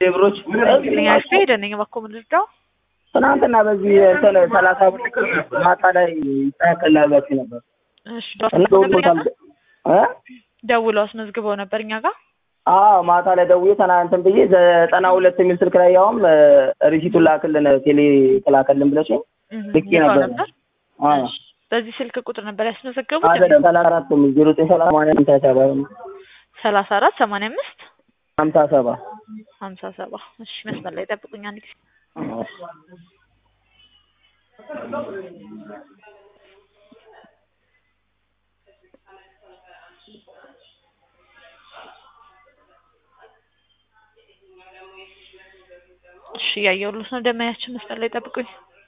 ብሮች ያሽ ሄደን በኮ ምንድነው ትናንትና በዚህ እንትን ሰላሳ ብር ማታ ላይ ይጠያቀላላችሁ ነበር እሺ እና ደውሎ እ ደውለው አስመዝግበው ነበር እኛ ጋር አዎ ማታ ላይ ደውዬ ትናንትን ብዬ ዘጠና ሁለት የሚል ስልክ ላይ ያውም ሪሲቱን ላክልን ቴሌ ተላከልን ብለሽኝ ልኬ ነበር። አዎ እሺ በዚህ ስልክ ቁጥር ነበር ያስመዘገቡት አይደለም ሰላሳ አራት የሚል ዜሮ ዘጠኝ ሰላሳ ሰማንያ ሃምሳ ሰባ ሰላሳ አራት ሰማንያ አምስት ሀምሳ ሰባ ሀምሳ ሰባ እሺ መስመር ላይ ጠብቁኝ አንድ ጊዜ እሺ እያየሁልሽ ነው ደመያችን መስመር ላይ ጠብቁኝ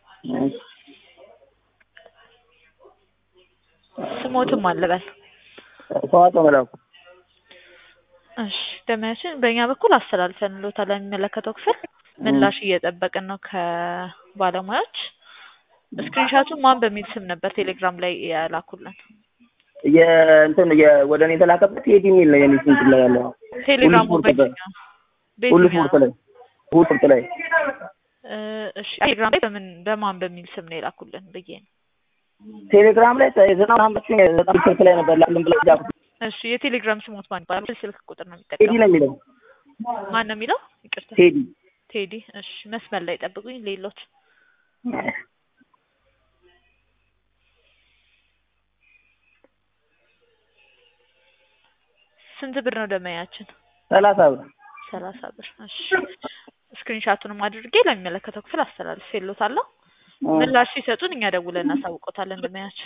ስሞትም አለበል ሰዋቶ መላኩ እሺ ደመያችን በእኛ በኩል አስተላልፈንልዎታል ለሚመለከተው ክፍል ምላሽ እየጠበቅን ነው ከባለሙያዎች ስክሪንሻቱን ማን በሚል ስም ነበር ቴሌግራም ላይ ያላኩልን የእንትን ወደ እኔ የተላከበት ቴዲ የሚል ነው የኔ ስንት ላይ ያለው ቴሌግራሙ ሁሉ ስፖርት በየትኛው ሁሉ በየትኛው ስፖርት ላይ ሁሉ ስፖርት ላይ እ እሺ ቴሌግራም ላይ በምን በማን በሚል ስም ነው የላኩልን ብዬ ነው ቴሌግራም ላይ ዘጠና አምስት ዘጠና ስልክ ላይ ነበር ላክልን ብለ ጃኩት እሺ የቴሌግራም ስሞት ማን ይባላል ስልክ ቁጥር ነው ቴዲ የሚጠቀመው ነው የሚለው ማን ነው የሚለው ይቅርታ ቴዲ ቴዲ እሺ መስመር ላይ ጠብቁኝ ሌሎች ስንት ብር ነው ደመያችን ሰላሳ ብር ሰላሳ ብር እሺ ስክሪንሻቱንም አድርጌ ለሚመለከተው ክፍል አስተላልፌልዎታለሁ ምላሽ ሲሰጡን እኛ ደውለን እናሳውቆታለን ደመያችን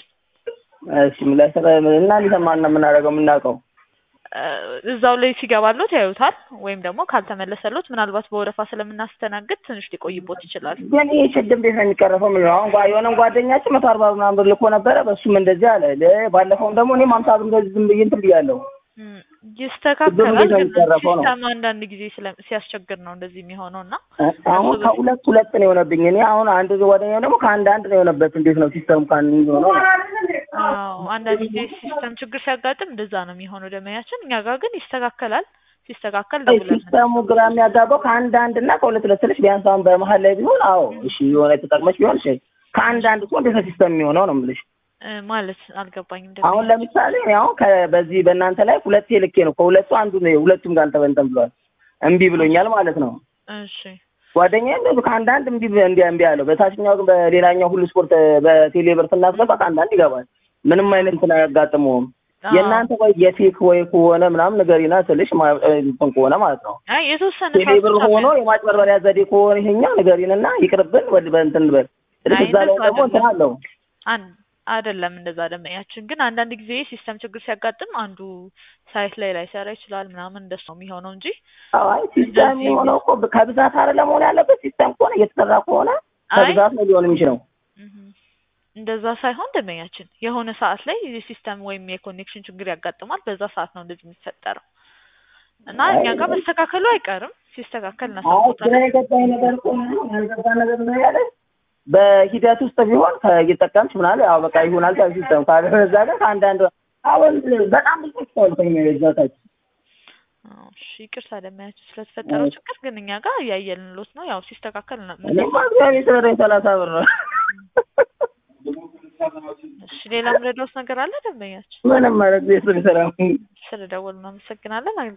እሺ ምላሽ ሰጠ እና እንዲሰማን ነው የምናደርገው የምናውቀው እ እዛው ላይ ሲገባሎት ያዩታል ወይም ደግሞ ካልተመለሰሎት ምናልባት በወረፋ ስለምናስተናግድ ትንሽ ሊቆይቦት ይችላል ግን ይህ ችግር እንዴት ነው የሚቀረፈው? ምን ነው አሁን ጓ- የሆነም ጓደኛችን መቶ አርባ ምናምን ብር ልኮ ነበረ። በሱም እንደዚህ አለ። ለ- ባለፈውም ደግሞ እኔም ሀምሳ ብር እንደዚህ ዝም ብዬ እንትን ብያለሁ። እም፣ ችግሩ ይስተካከላል እንዴት ነው ግን የሚቀረፈው ነው? ሲስተም አንዳንድ ጊዜ ስለ- ሲያስቸግር ነው እንደዚህ የሚሆነው እና እ- አሁን ከሁለት ሁለት ነው የሆነብኝ። እኔ አሁን አንድ ጓደኛው ደግሞ ከአንድ አንድ ነው የሆነበት። እንዴት ነው ሲስተም ከአንድ የሚሆነው ነው? አዎ አንዳንድ ጊዜ ሲስተም ችግር ሲያጋጥም እንደዛ ነው የሚሆነው ደመያችን እኛ ጋር ግን ይስተካከላል ሲስተካከል አይ ደውለን ሲስተሙ ግራ የሚያጋባው ከአንድ አንድ እና ከሁለት ሁለት ስልሽ ቢያንስ አሁን በመሀል ላይ ቢሆን አዎ እሺ የሆነ ተጠቅመሽ ቢሆን እሺ ከአንድ አንድ እኮ እንዴት ነው ሲስተም የሚሆነው ነው የምልሽ። እ፣ ማለት አልገባኝም አሁን ደመያችን ለምሳሌ እኔ አሁን ከ- በዚህ በእናንተ ላይ ሁለቴ ልኬ ነው ከሁለቱ አንዱ ነው ሁለቱም ጋር እንተበንተን ብሏል። እምቢ ብሎኛል ማለት ነው። እሺ ጓደኛዬ እንደዚሁ ከአንድ አንድ እምቢ እንዲ እምቢ አለው። በታችኛው ግን በሌላኛው ሁሉ ስፖርት በቴሌብር ስናስገባ ከአንድ አንድ ይገባል። ምንም አይነት እንትን አያጋጥመውም። አዎ። የእናንተ ወይ የፌክ ወይ ከሆነ ምናምን ንገሪና ስልሽ ማ- እንትን ከሆነ ማለት ነው አይ የተወሰነ ቴሌብር ሰዓት ብቻ ሆኖ የማጭበርበሪያ ዘዴ ከሆነ ይሄኛው ንገሪንና ይቅርብን ወደ በእንትን በል ስልሽ አይ እዛ ላይ እንደሱ ደግሞ እንትን አይደለም። አለው አን- አይደለም እንደዛ ደመያችን ግን አንዳንድ ጊዜ ሲስተም ችግር ሲያጋጥም አንዱ ሳይት ላይ ላይሰራ ይችላል ምናምን እንደሱ ነው የሚሆነው እንጂ አይ ሲስተም እንደዚህ- የሆነው እኮ ከብዛት አይደለም መሆን ያለበት ሲስተም ከሆነ እየተሰራ ከሆነ አይ ከብዛት ነው ሊሆን የሚችለው እህ፣ እንደዛ ሳይሆን ደመኛችን የሆነ ሰዓት ላይ የሲስተም ወይም የኮኔክሽን ችግር ያጋጥማል። በዛ ሰዓት ነው እንደዚህ የሚፈጠረው እና እኛ ጋር መስተካከሉ አይቀርም። ሲስተካከል አይ ግራ እናሳውቆታለን። የገባኝ ነገር እኮ ነው ያልገባ ነገር ነው ያለ በሂደት ውስጥ ቢሆን ከእየጠቀምሽ ምናምን ያው በቃ ይሆናል ታል ሲስተም ካለበዛ ግን ከአንዳንድ አሁን በጣም ብዙ ሰውልተኛ የዛታች አዎ፣ እሺ ይቅርታ ደመያችን ስለተፈጠረው ችግር ግን እኛ ጋር እያየንሎት ነው። ያው ሲስተካከል እና- እኔማ እግዚአብሔር ስለረኝ ሰላሳ ብር ነው እሺ ሌላ ምረዳውስ ነገር አለ ደንበኛችን? ምንም ማለት ቤት ስራ ስለደወሉ እናመሰግናለን።